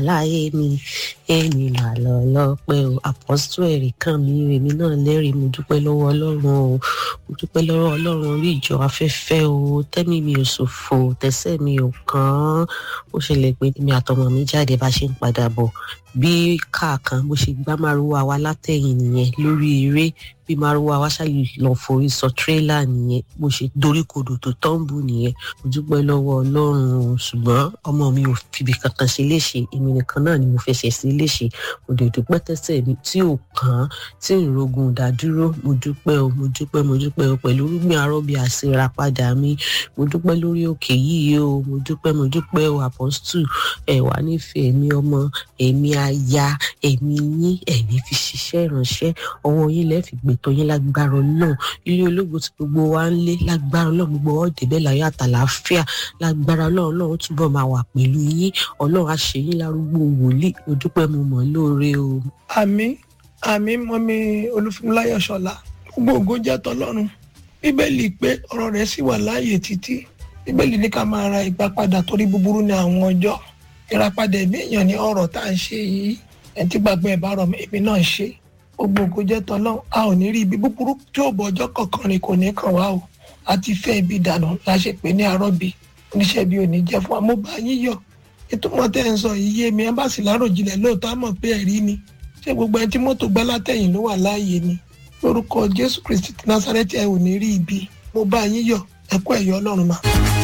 láyé mi èmi mà lọ lọ́pẹ́ o àpọ́sítù ẹ̀rí kan mi èmi náà lẹ́rìí mo dúpẹ́ lọ́wọ́ ọlọ́run o mo dúpẹ́ lọ́wọ́ ọlọ́run orí ìjọ afẹ́fẹ́ o tẹ́mi mi ò ṣòfò tẹ́sẹ̀ mi ò kàn án ó ṣẹlẹ̀ pé mi àtọmọ mi jáde bá ṣe ń padà bọ̀ bí káàkan bó ṣe gbá márùwá wa látẹ̀yìn nìyẹn lórí eré bí márùwá wa ṣáàyè lọ forí sọ tírélà nìyẹn bó ṣe doríkodò tó tọ́ǹbù nìyẹn mo dúpẹ́ lọ́wọ́ ọlọ́run o ṣùgbọ́n ọmọ mi ò fìbí kankan ṣe léṣe èmi nìkan náà ni mo fẹsẹ̀ sí léṣe mo dẹ̀ dúpẹ́ tẹ́sẹ̀ mi tí ò kàn án tí ìrogun ìdádúró mo dúpẹ́ o mo dúpẹ́ mo dúpẹ́ o pẹ̀lú rúgbìn arọ́bí àṣírà padà mi mo dúpẹ́ lórí òkè yìí o mo dúpẹ́ mo dúpẹ́ o àpọ́stù ẹ̀ wá nífẹ̀ẹ́ mi ọmọ èmi aya èmi yín ẹ̀mí fi ṣiṣẹ́ ìránṣẹ́ ọwọ́ yín lẹ́ẹ̀ fi gbẹ̀tọ̀ yín lágbára náà ilé ológun tí gbogbo wa ń lé lágbára náà gbogbo ọ̀dẹ̀ bẹ́ẹ̀ láyé àtàlàáfíà lágbára náà náà ó túbọ̀ máa wà pẹ̀lú yín ọlọ́run á ṣe yín lárúgbó wòlíì mo dúpẹ́ mo mọ̀ lóore o. àmì àmì mọ́mi olúfúnmiláyọ̀ ṣọlá gbogbo ògo jẹ́ tọlọ́run bíbélì pé ọ̀rọ̀ rẹ̀ sì wà láàyè títí bíbélì ní ká máa ra ìgbà padà torí búburú ní àwọn ọjọ́ ìràpadà ẹ̀mí èèyàn ní ọ̀rọ̀ tá à ń ṣe yìí ẹni tí gbàgbọ́ ẹ̀ bá rọ̀ èmi náà ṣe gbogbo ògo jẹ́ tọlọ́run a ò ní rí ibi búburú tí ò bọ ọjọ́ kọ̀ọ̀kan rìn kò ní kàn wá o a ti fẹ́ ibi dànù la ṣe pé ní arọ́bì oníṣẹ́ bí ò ní jẹ́ fún wa mo bá yín yọ̀ ìtumọ̀ tẹ́ ń sọ yìí yé mi ẹ bá sì láròjinlẹ̀ lóòótọ́ àmọ̀ pé ẹ̀rí ni ṣé gbogbo ẹni tí mọ́tò gbá látẹ̀yìn ló wà láàyè ni lórúkọ jésù kristi ti násárẹ́tì ẹ ò ní rí ibi mo bá yín yọ̀ ẹ kú ẹ̀yọ́ ọlọ́run mà.